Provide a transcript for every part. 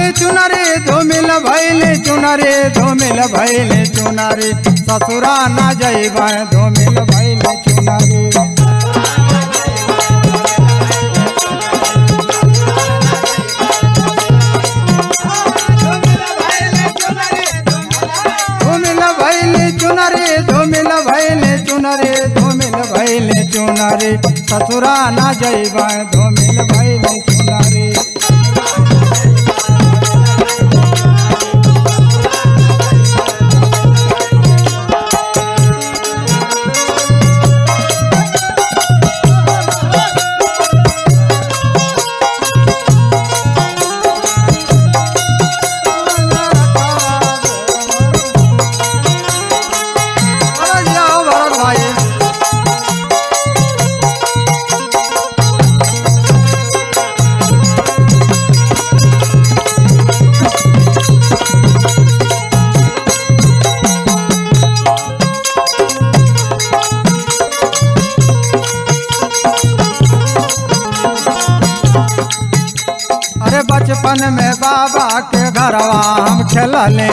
भैले चुनरे धूमिल भैले चुनरे धूमिल भैले चुनरे ससुरा न जैब धूमिल भैले चुनरे धूमिल भैले चुनरे धूमिल भैले चुनरे धूमिल भैले चुनरे ससुरा न जैब धूमिल भैले चुनरे अरे जाओ भरत भाई अरे बचपन में बाबा के घरवा हम खेलले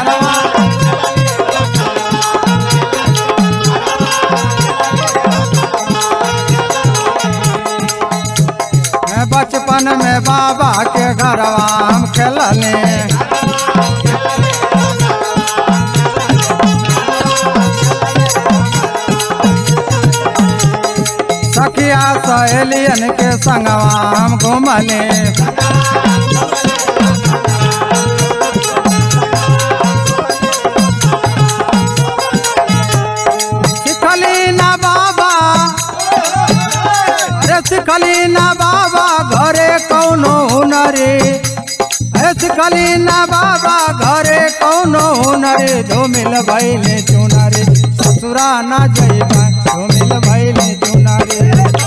बचपन में बाबा के घरवा हम खेलले सखिया सहेलियन के संगवा हम घूमले सिखली ना बाबा अरे सिखली ना बाबा घरे कौनो हुनरे अरे सिखली ना बाबा घरे कौनो हुनरे धूमिल भैले चुनरे ससुरा ना जैबा धूमिल भैले चुनरे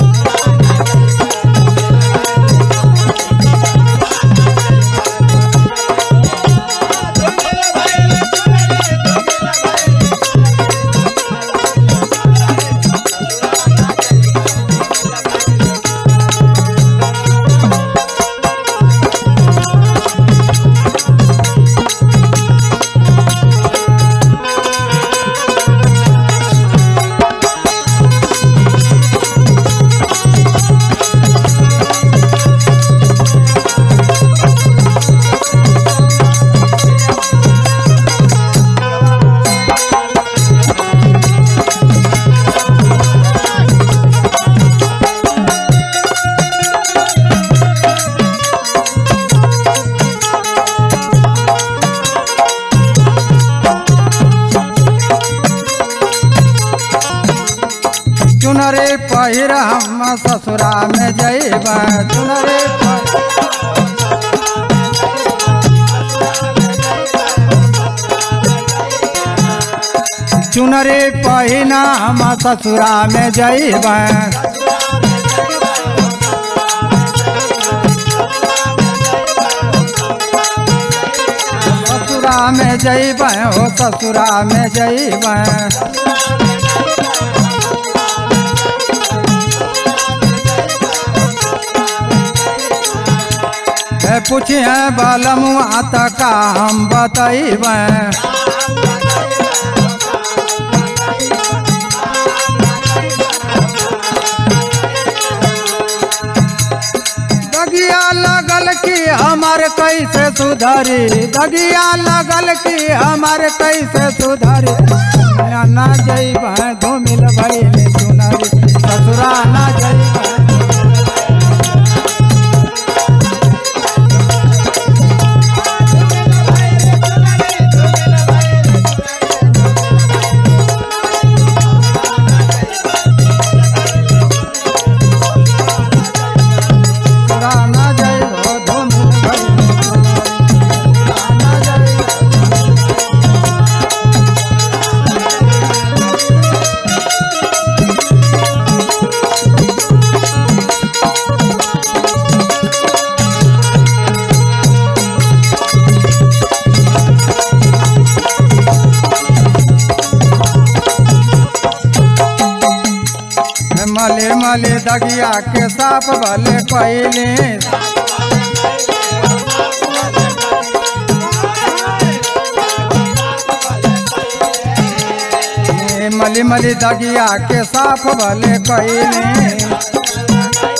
चुनरे पहिर हम ससुरा में जैब चुनरे पहिर चुनरे पहिना हम ससुरा में जैब ससुरा में जैब हो ससुरा में जैब है पूछे बालमुआ तक हम बतैब दगिया लगल की हमार कैसे सुधरी दगिया लगल की हमार कैसे सुधरी ना जैब धूमिल भैले चुनरी ससुरा ना जैब ससुरा ना जैब धूमिल भैले चुनरी ना जैब मले मले दगिया के साप भले पहले मली मली दगिया के साफ भले कैली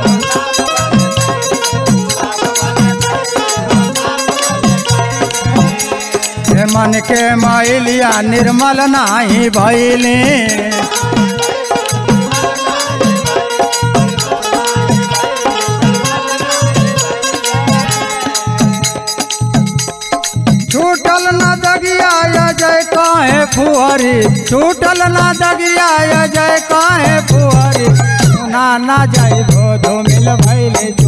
हे मन के मैलिया निर्मल नाही भैली छूटल न दगिया या जय काहे फुहरी छूटल न दगिया या जय काहे फुहरी सुना ना जाई भो धूमिल भैले